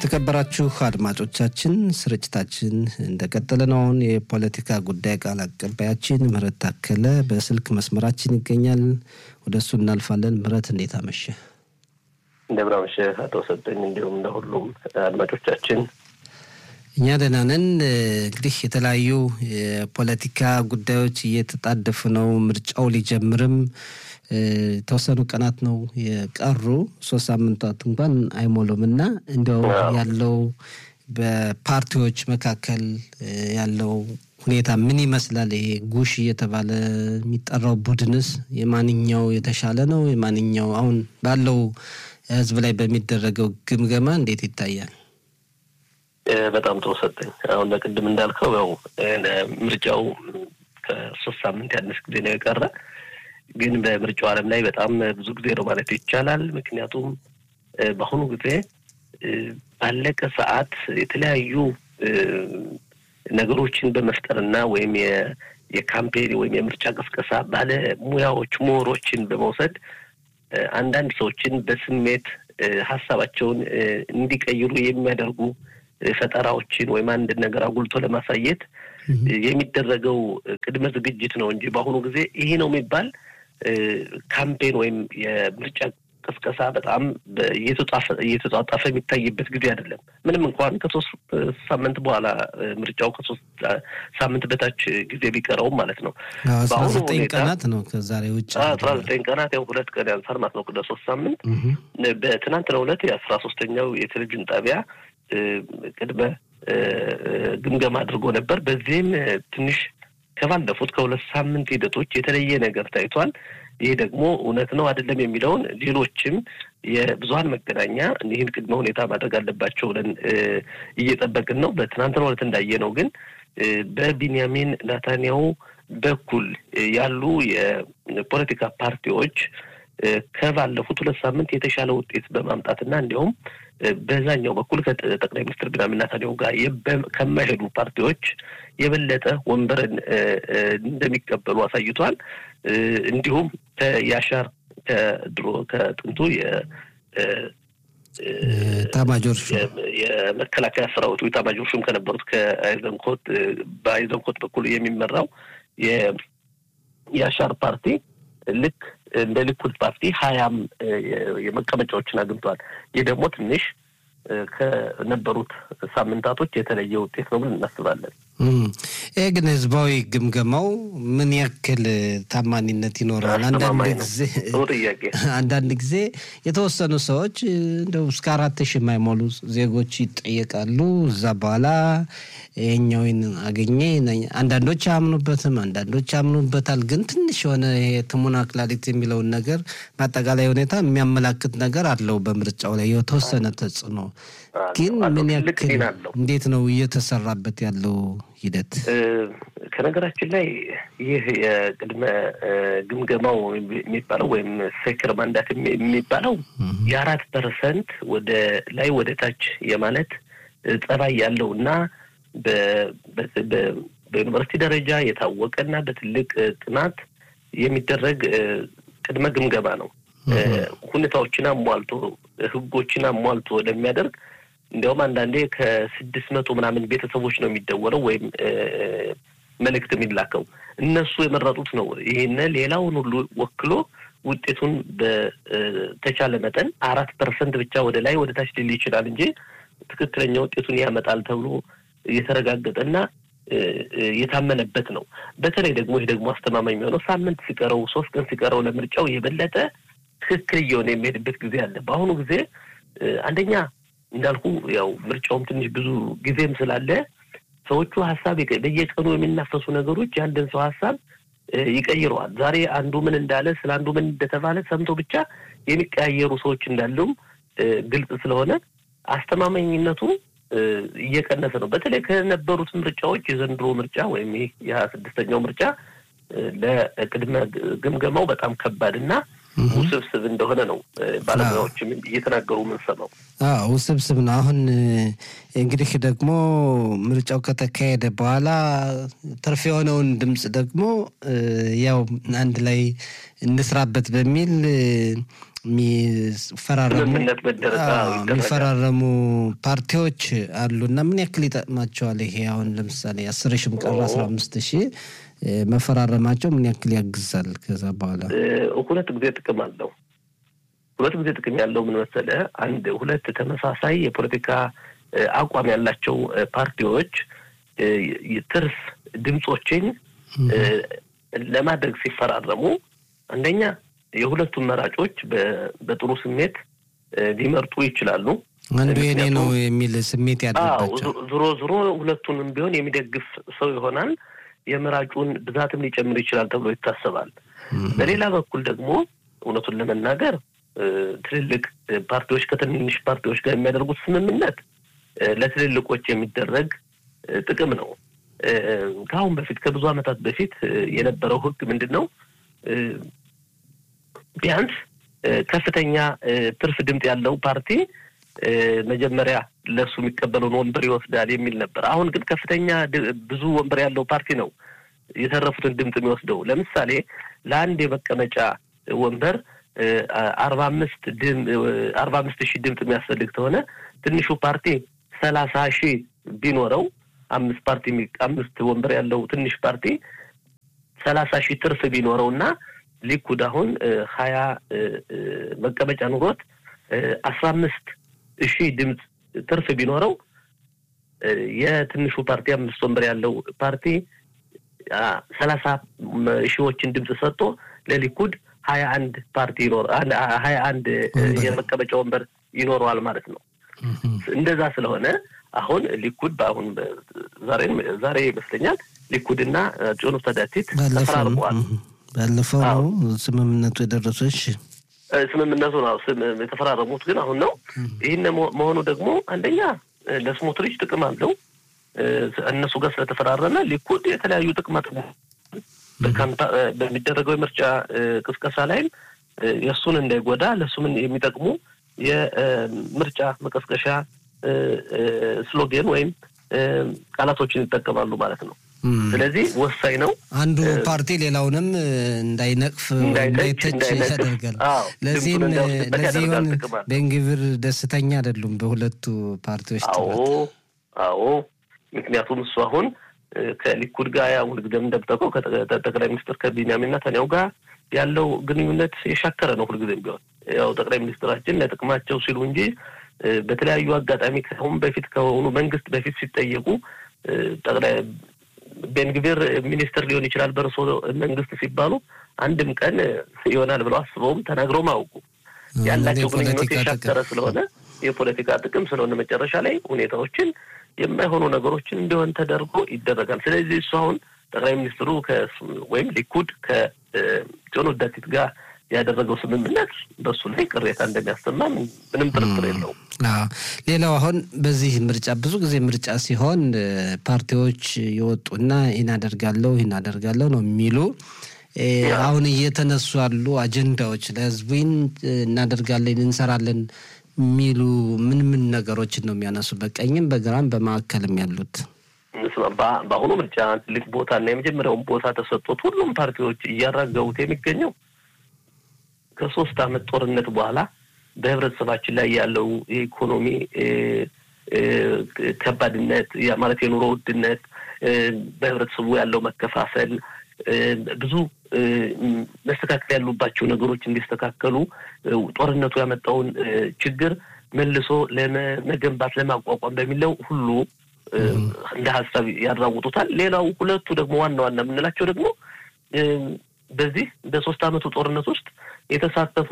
የተከበራችሁ አድማጮቻችን ስርጭታችን እንደቀጠለ ነው። አሁን የፖለቲካ ጉዳይ ቃል አቀባያችን ምህረት ታከለ በስልክ መስመራችን ይገኛል። ወደ እሱ እናልፋለን። ምህረት እንዴት አመሸ? እንደምን አመሸህ አቶ ሰጠኝ፣ እንዲሁም ለሁሉም አድማጮቻችን እኛ ደህና ነን። እንግዲህ የተለያዩ የፖለቲካ ጉዳዮች እየተጣደፉ ነው። ምርጫው ሊጀምርም የተወሰኑ ቀናት ነው የቀሩ፣ ሶስት ሳምንታት እንኳን አይሞሉም እና እንዲያው ያለው በፓርቲዎች መካከል ያለው ሁኔታ ምን ይመስላል? ይሄ ጉሽ እየተባለ የሚጠራው ቡድንስ የማንኛው የተሻለ ነው? የማንኛው አሁን ባለው ህዝብ ላይ በሚደረገው ግምገማ እንዴት ይታያል? በጣም ጥሩ ሰጠኝ። አሁን ለቅድም እንዳልከው ያው ምርጫው ከሶስት ሳምንት ያነስ ጊዜ ነው የቀረ ግን በምርጫው ዓለም ላይ በጣም ብዙ ጊዜ ነው ማለት ይቻላል። ምክንያቱም በአሁኑ ጊዜ ባለቀ ሰዓት የተለያዩ ነገሮችን በመፍጠርና ወይም የካምፔን ወይም የምርጫ ቅስቀሳ ባለሙያዎች ምሁሮችን በመውሰድ አንዳንድ ሰዎችን በስሜት ሀሳባቸውን እንዲቀይሩ የሚያደርጉ ፈጠራዎችን ወይም አንድ ነገር አጉልቶ ለማሳየት የሚደረገው ቅድመ ዝግጅት ነው እንጂ በአሁኑ ጊዜ ይሄ ነው የሚባል ካምፔን ወይም የምርጫ ቅስቀሳ በጣም እየተጧጣፈ የሚታይበት ጊዜ አይደለም። ምንም እንኳን ከሶስት ሳምንት በኋላ ምርጫው ከሶስት ሳምንት በታች ጊዜ ቢቀረውም ማለት ነው። አስራ ዘጠኝ ቀናት ነው ከዛሬ ውጭ አስራ ዘጠኝ ቀናት ያው ሁለት ቀን ያንሳል ማለት ነው ከሶስት ሳምንት። በትናንትናው ዕለት የአስራ ሶስተኛው የቴሌቪዥን ጣቢያ ቅድመ ግምገማ አድርጎ ነበር። በዚህም ትንሽ ከባለፉት ከሁለት ሳምንት ሂደቶች የተለየ ነገር ታይቷል። ይህ ደግሞ እውነት ነው አይደለም የሚለውን ሌሎችም የብዙሀን መገናኛ ይህን ቅድመ ሁኔታ ማድረግ አለባቸው ብለን እየጠበቅን ነው። በትናንትናው ዕለት እንዳየነው ግን በቢንያሚን ናታንያሁ በኩል ያሉ የፖለቲካ ፓርቲዎች ከባለፉት ሁለት ሳምንት የተሻለ ውጤት በማምጣትና እንዲሁም በዛኛው በኩል ከጠቅላይ ሚኒስትር ቢንያሚን ኔታንያሁ ጋር ከማይሄዱ ፓርቲዎች የበለጠ ወንበርን እንደሚቀበሉ አሳይቷል። እንዲሁም ከያሻር ከድሮ ከጥንቱ ታማጆር የመከላከያ ሰራዊቱ ታማጆር ሹም ከነበሩት ከአይዘንኮት በአይዘንኮት በኩል የሚመራው የያሻር ፓርቲ ልክ እንደ ሊኩድ ፓርቲ ሀያም የመቀመጫዎችን አግኝተዋል። ይህ ደግሞ ትንሽ ከነበሩት ሳምንታቶች የተለየ ውጤት ነው ብለን እናስባለን። ይህ ግን ህዝባዊ ግምገማው ምን ያክል ታማኒነት ይኖረዋል? አንዳንድ ጊዜ የተወሰኑ ሰዎች እንደው እስከ አራት ሺህ የማይሞሉ ዜጎች ይጠየቃሉ። እዛ በኋላ ይሄኛውን አገኘ። አንዳንዶች አያምኑበትም፣ አንዳንዶች ያምኑበታል። ግን ትንሽ የሆነ ትሙና ክላሊት የሚለውን ነገር በአጠቃላይ ሁኔታ የሚያመላክት ነገር አለው በምርጫው ላይ የተወሰነ ተጽዕኖ ግን ምን ያክል እንዴት ነው እየተሰራበት ያለው ሂደት? ከነገራችን ላይ ይህ የቅድመ ግምገማው የሚባለው ወይም ሴክር ማንዳት የሚባለው የአራት ፐርሰንት ወደ ላይ ወደ ታች የማለት ጸባይ ያለው እና በዩኒቨርሲቲ ደረጃ የታወቀና በትልቅ ጥናት የሚደረግ ቅድመ ግምገማ ነው። ሁኔታዎችን አሟልቶ ህጎችን አሟልቶ ለሚያደርግ እንዲያውም አንዳንዴ ከስድስት መቶ ምናምን ቤተሰቦች ነው የሚደወለው ወይም መልእክት የሚላከው እነሱ የመረጡት ነው። ይህን ሌላውን ሁሉ ወክሎ ውጤቱን በተቻለ መጠን አራት ፐርሰንት ብቻ ወደ ላይ ወደ ታች ሊል ይችላል እንጂ ትክክለኛ ውጤቱን ያመጣል ተብሎ የተረጋገጠና የታመነበት ነው። በተለይ ደግሞ ይህ ደግሞ አስተማማኝ የሚሆነው ሳምንት ሲቀረው ሶስት ቀን ሲቀረው ለምርጫው የበለጠ ትክክል እየሆነ የሚሄድበት ጊዜ አለ። በአሁኑ ጊዜ አንደኛ እንዳልኩ ያው ምርጫውም ትንሽ ብዙ ጊዜም ስላለ ሰዎቹ ሀሳብ በየቀኑ የሚናፈሱ ነገሮች የአንድን ሰው ሀሳብ ይቀይረዋል። ዛሬ አንዱ ምን እንዳለ ስለ አንዱ ምን እንደተባለ ሰምቶ ብቻ የሚቀያየሩ ሰዎች እንዳሉም ግልጽ ስለሆነ አስተማማኝነቱ እየቀነሰ ነው። በተለይ ከነበሩት ምርጫዎች የዘንድሮ ምርጫ ወይም ይህ የሀያ ስድስተኛው ምርጫ ለቅድመ ግምገማው በጣም ከባድ እና ውስብስብ እንደሆነ ነው ባለሙያዎችም እየተናገሩ የምንሰማው። ውስብስብ ነው። አሁን እንግዲህ ደግሞ ምርጫው ከተካሄደ በኋላ ትርፍ የሆነውን ድምፅ ደግሞ ያው አንድ ላይ እንስራበት በሚል የሚፈራረሙ ፓርቲዎች አሉ እና ምን ያክል ይጠቅማቸዋል? ይሄ አሁን ለምሳሌ አስር ሺህም ቀረ አስራ አምስት ሺህ መፈራረማቸው ምን ያክል ያግዛል? ከዛ በኋላ ሁለት ጊዜ ጥቅም አለው። ሁለት ጊዜ ጥቅም ያለው ምን መሰለህ? አንድ ሁለት ተመሳሳይ የፖለቲካ አቋም ያላቸው ፓርቲዎች ትርፍ ድምፆችን ለማድረግ ሲፈራረሙ አንደኛ የሁለቱም መራጮች በጥሩ ስሜት ሊመርጡ ይችላሉ። አንዱ የኔ ነው የሚል ስሜት ያለባቸው ዞሮ ዞሮ ሁለቱንም ቢሆን የሚደግፍ ሰው ይሆናል። የመራጩን ብዛትም ሊጨምር ይችላል ተብሎ ይታሰባል። በሌላ በኩል ደግሞ እውነቱን ለመናገር ትልልቅ ፓርቲዎች ከትንንሽ ፓርቲዎች ጋር የሚያደርጉት ስምምነት ለትልልቆች የሚደረግ ጥቅም ነው። ከአሁን በፊት ከብዙ ዓመታት በፊት የነበረው ሕግ ምንድን ነው? ቢያንስ ከፍተኛ ትርፍ ድምፅ ያለው ፓርቲ መጀመሪያ ለእሱ የሚቀበለውን ወንበር ይወስዳል የሚል ነበር። አሁን ግን ከፍተኛ ብዙ ወንበር ያለው ፓርቲ ነው የተረፉትን ድምፅ የሚወስደው። ለምሳሌ ለአንድ የመቀመጫ ወንበር አርባ አምስት አርባ አምስት ሺህ ድምፅ የሚያስፈልግ ከሆነ ትንሹ ፓርቲ ሰላሳ ሺህ ቢኖረው አምስት ፓርቲ አምስት ወንበር ያለው ትንሽ ፓርቲ ሰላሳ ሺህ ትርፍ ቢኖረው እና ሊኩድ አሁን ሀያ መቀመጫ ኑሮት አስራ አምስት ሺህ ድምፅ ትርፍ ቢኖረው የትንሹ ፓርቲ አምስት ወንበር ያለው ፓርቲ ሰላሳ ሺዎችን ድምፅ ሰጥቶ ለሊኩድ ሀያ አንድ ፓርቲ ይኖር ሀያ አንድ የመቀመጫ ወንበር ይኖረዋል ማለት ነው። እንደዛ ስለሆነ አሁን ሊኩድ በአሁን ዛሬ ዛሬ ይመስለኛል ሊኩድና ጽዮኑ ተዳቲት ተፈራርመዋል። ባለፈው ነው ስምምነቱ የደረሰች ስምምነቱ ነው የተፈራረሙት፣ ግን አሁን ነው። ይህን መሆኑ ደግሞ አንደኛ ለስሞትሪች ጥቅም አለው። እነሱ ጋር ስለተፈራረመ ሊኩድ የተለያዩ ጥቅማ ጥቅም በሚደረገው የምርጫ ቅስቀሳ ላይም የእሱን እንዳይጎዳ ለእሱም የሚጠቅሙ የምርጫ መቀስቀሻ ስሎጌን ወይም ቃላቶችን ይጠቀማሉ ማለት ነው። ስለዚህ ወሳኝ ነው። አንዱ ፓርቲ ሌላውንም እንዳይነቅፍ እንዳይተች ያደርጋል። ለዚህም ለዚህም ቤንግቪር ደስተኛ አይደሉም በሁለቱ ፓርቲዎች አዎ አዎ። ምክንያቱም እሱ አሁን ከሊኩድ ጋር ያው ሁልጊዜም እንደምጠቀው ከጠቅላይ ሚኒስትር ከቢንያሚን ኔታንያሁ ጋር ያለው ግንኙነት የሻከረ ነው። ሁልጊዜም ቢሆን ያው ጠቅላይ ሚኒስትራችን ለጥቅማቸው ሲሉ እንጂ በተለያዩ አጋጣሚ ከአሁን በፊት ከሆኑ መንግስት በፊት ሲጠየቁ ጠቅላይ ቤንግቪር ሚኒስትር ሊሆን ይችላል በእርሶ መንግስት ሲባሉ አንድም ቀን ይሆናል ብለው አስበውም ተናግረውም አያውቁ። ያላቸው ግንኙነት የሻከረ ስለሆነ የፖለቲካ ጥቅም ስለሆነ መጨረሻ ላይ ሁኔታዎችን የማይሆኑ ነገሮችን እንዲሆን ተደርጎ ይደረጋል። ስለዚህ እሱ አሁን ጠቅላይ ሚኒስትሩ ወይም ሊኩድ ከጆን ዳቲት ጋር ያደረገው ስምምነት በሱ ላይ ቅሬታ እንደሚያሰማ ምንም ጥርጥር የለውም። ሌላው አሁን በዚህ ምርጫ ብዙ ጊዜ ምርጫ ሲሆን ፓርቲዎች የወጡና ይህን አደርጋለሁ ይህን አደርጋለሁ ነው የሚሉ አሁን እየተነሱ ያሉ አጀንዳዎች ለህዝቡ እናደርጋለን እንሰራለን የሚሉ ምን ምን ነገሮችን ነው የሚያነሱ? በቀኝም በግራም በማዕከልም ያሉት በአሁኑ ምርጫ ትልቅ ቦታ እና የመጀመሪያውን ቦታ ተሰጥቶት ሁሉም ፓርቲዎች እያራገቡት የሚገኘው ከሶስት ዓመት ጦርነት በኋላ በህብረተሰባችን ላይ ያለው የኢኮኖሚ ከባድነት ማለት የኑሮ ውድነት፣ በህብረተሰቡ ያለው መከፋፈል፣ ብዙ መስተካከል ያሉባቸው ነገሮች እንዲስተካከሉ ጦርነቱ ያመጣውን ችግር መልሶ ለመገንባት ለማቋቋም በሚለው ሁሉ እንደ ሀሳብ ያራውጡታል። ሌላው ሁለቱ ደግሞ ዋና ዋና የምንላቸው ደግሞ በዚህ በሶስት ዓመቱ ጦርነት ውስጥ የተሳተፉ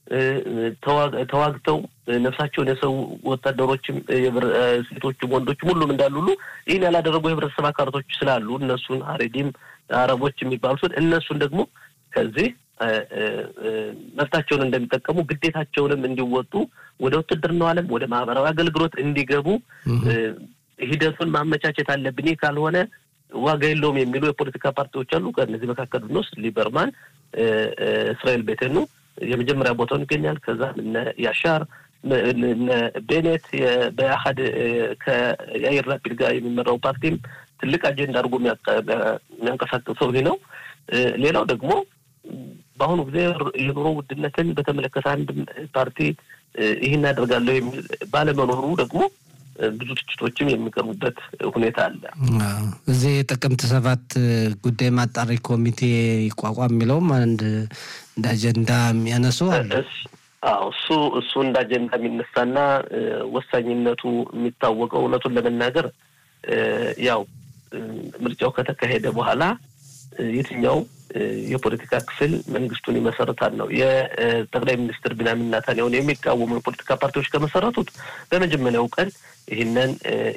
ተዋግተው ነፍሳቸውን የሰው ወታደሮችም ሴቶችም ወንዶችም ሁሉም እንዳሉ ሁሉ ይህን ያላደረጉ የህብረተሰብ አካላቶች ስላሉ እነሱን ሀሬዲም አረቦች የሚባሉትን እነሱን ደግሞ ከዚህ መብታቸውን እንደሚጠቀሙ ግዴታቸውንም እንዲወጡ ወደ ውትድርናው ዓለም ወደ ማህበራዊ አገልግሎት እንዲገቡ ሂደቱን ማመቻቸት አለብን። ይህ ካልሆነ ዋጋ የለውም የሚሉ የፖለቲካ ፓርቲዎች አሉ። ከእነዚህ መካከል ብንወስድ ሊበርማን፣ እስራኤል ቤተኑ የመጀመሪያ ቦታውን ይገኛል። ከዛ እነ ያሻር እነ ቤኔት በአሀድ ከያይር ላፒድ ጋር የሚመራው ፓርቲም ትልቅ አጀንዳ አድርጎ የሚያንቀሳቅሰው ይህ ነው። ሌላው ደግሞ በአሁኑ ጊዜ የኑሮ ውድነትን በተመለከተ አንድ ፓርቲ ይህን አደርጋለሁ የሚል ባለመኖሩ ደግሞ ብዙ ትችቶችም የሚቀርቡበት ሁኔታ አለ። እዚህ የጥቅምት ሰባት ጉዳይ ማጣሪ ኮሚቴ ይቋቋም የሚለውም አንድ እንደ አጀንዳ የሚያነሱ አለ። እሱ እሱ እንደ አጀንዳ የሚነሳና ወሳኝነቱ የሚታወቀው እውነቱን ለመናገር ያው ምርጫው ከተካሄደ በኋላ የትኛው የፖለቲካ ክፍል መንግስቱን ይመሰርታል ነው። የጠቅላይ ሚኒስትር ቢንያሚን ኔታንያሁን የሚቃወሙ የፖለቲካ ፓርቲዎች ከመሰረቱት በመጀመሪያው ቀን ይህንን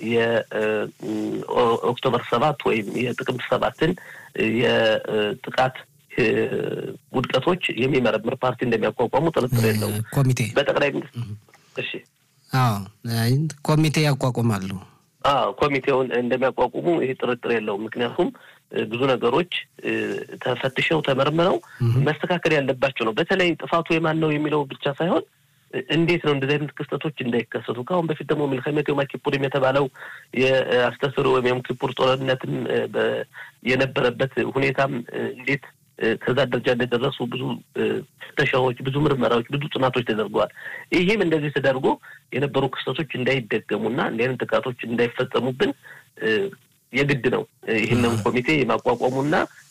የኦክቶበር ሰባት ወይም የጥቅምት ሰባትን የጥቃት ውድቀቶች የሚመረምር ፓርቲ እንደሚያቋቋሙ ጥርጥር የለውም። ኮሚቴ በጠቅላይ ሚኒስትር እሺ፣ አዎ ኮሚቴ ያቋቁማሉ። አዎ ኮሚቴውን እንደሚያቋቁሙ ይህ ጥርጥር የለውም። ምክንያቱም ብዙ ነገሮች ተፈትሸው ተመርምረው መስተካከል ያለባቸው ነው። በተለይ ጥፋቱ የማን ነው የሚለው ብቻ ሳይሆን እንዴት ነው እንደዚህ አይነት ክስተቶች እንዳይከሰቱ። ከአሁን በፊት ደግሞ ሚልከሜት ዮም ኪፑርም የተባለው የአስተስሮ ወይም ዮም ኪፑር ጦርነትም የነበረበት ሁኔታም እንዴት ከዛ ደረጃ እንደደረሱ ብዙ ፍተሻዎች፣ ብዙ ምርመራዎች፣ ብዙ ጥናቶች ተደርገዋል። ይህም እንደዚህ ተደርጎ የነበሩ ክስተቶች እንዳይደገሙና እንዲህ አይነት ጥቃቶች እንዳይፈጸሙብን የግድ ነው ይህንን ኮሚቴ የማቋቋሙና